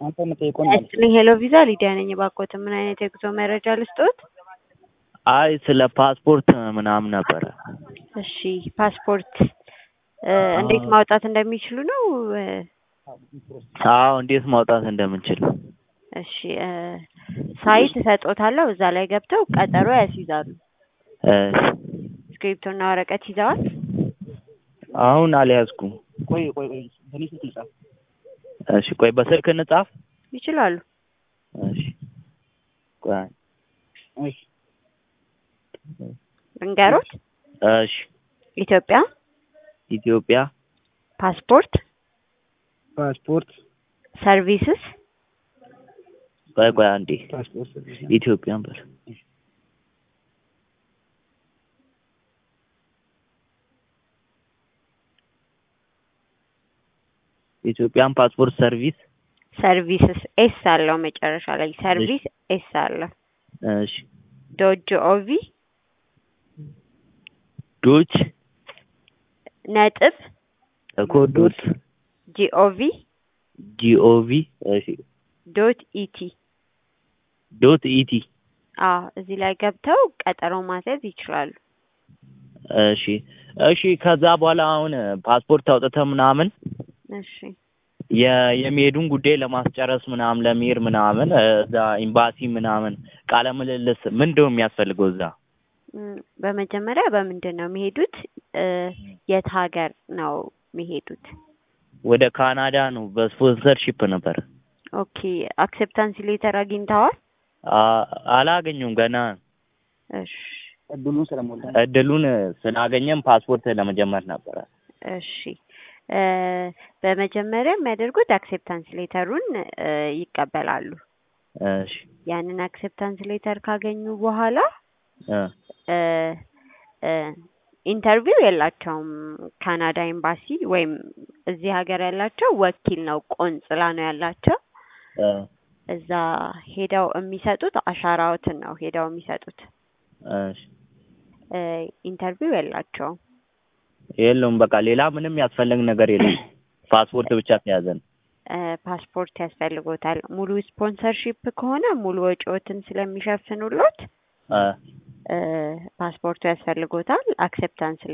አንተ የምጠይቀውን መልስ። ያስጥልኝ ሄሎ ቪዛ ሊዲያ ነኝ። እባክዎትን ምን አይነት የጉዞ መረጃ ልስጥዎት? አይ ስለ ፓስፖርት ምናምን ነበረ። እሺ ፓስፖርት እ እንዴት ማውጣት እንደሚችሉ ነው? እ አዎ እንዴት ማውጣት እንደምንችል። እሺ እ ሳይት እሰጦታለሁ እዛ ላይ ገብተው ቀጠሮ ያስይዛሉ። እሺ እስክሪብቶና ወረቀት ይዘዋል? አሁን አልያዝኩም። ቆይ ቆይ ቆይ በእኔ ስልክ ልጻፍ። እሺ ቆይ በስልክ እንጻፍ። ይችላሉ። እሺ ቆይ እሺ ልንገሮት? እሺ ኢትዮጵያ ኢትዮጵያ ፓስፖርት ፓስፖርት ሰርቪስስ ቆይ ቆይ አንዴ ፓስፖርት ኢትዮጵያን በል ኢትዮጵያን ፓስፖርት ሰርቪስ ሰርቪስስ ኤስ አለው መጨረሻ ላይ ሰርቪስ ኤስ አለው እሺ ዶት ኦቪ ዶች ነጥብ እኮ ዶት ጂኦቪ ጂኦቪ እሺ ዶት ኢቲ ዶት ኢቲ አዎ እዚህ ላይ ገብተው ቀጠሮ ማስያዝ ይችላሉ። እሺ እሺ ከዛ በኋላ አሁን ፓስፖርት አውጥተህ ምናምን እሺ የ- የሚሄዱን ጉዳይ ለማስጨረስ ምናምን ለመሄድ ምናምን እዛ ኤምባሲ ምናምን ቃለ ምልልስ ምንድን ነው የሚያስፈልገው እዛ? እም፣ በመጀመሪያ በምንድን ነው የሚሄዱት? እ የት ሀገር ነው የሚሄዱት? ወደ ካናዳ ነው በስፖንሰርሺፕ ነበር። ኦኬ አክሴፕታንስ ሌተር አግኝተዋል? አ- አላገኙም ገና እሺ እድሉን ስለሞላ እድሉን ስላገኘም ፓስፖርት ለመጀመር ነበረ። እሺ እ በመጀመሪያ የሚያደርጉት አክሴፕታንስ ሌተሩን እ ይቀበላሉ። እሺ ያንን አክሴፕታንስ ሌተር ካገኙ በኋላ እ እ እ ኢንተርቪው የላቸውም። ካናዳ ኤምባሲ ወይም እዚህ ሀገር ያላቸው ወኪል ነው፣ ቆንጽላ ነው ያላቸው። እ እዛ ሄደው የሚሰጡት አሻራዎትን ነው ሄደው የሚሰጡት። እሺ እ ኢንተርቪው የላቸውም። የለውም በቃ ሌላ ምንም ያስፈልግ ነገር የለም። ፓስፖርት ብቻ ተያዘን። እ ፓስፖርት ያስፈልጎታል። ሙሉ ስፖንሰርሺፕ ከሆነ ሙሉ ወጪዎትን ስለሚሸፍኑሎት እ እ ፓስፖርቱ ያስፈልጎታል። አክሴፕታንስ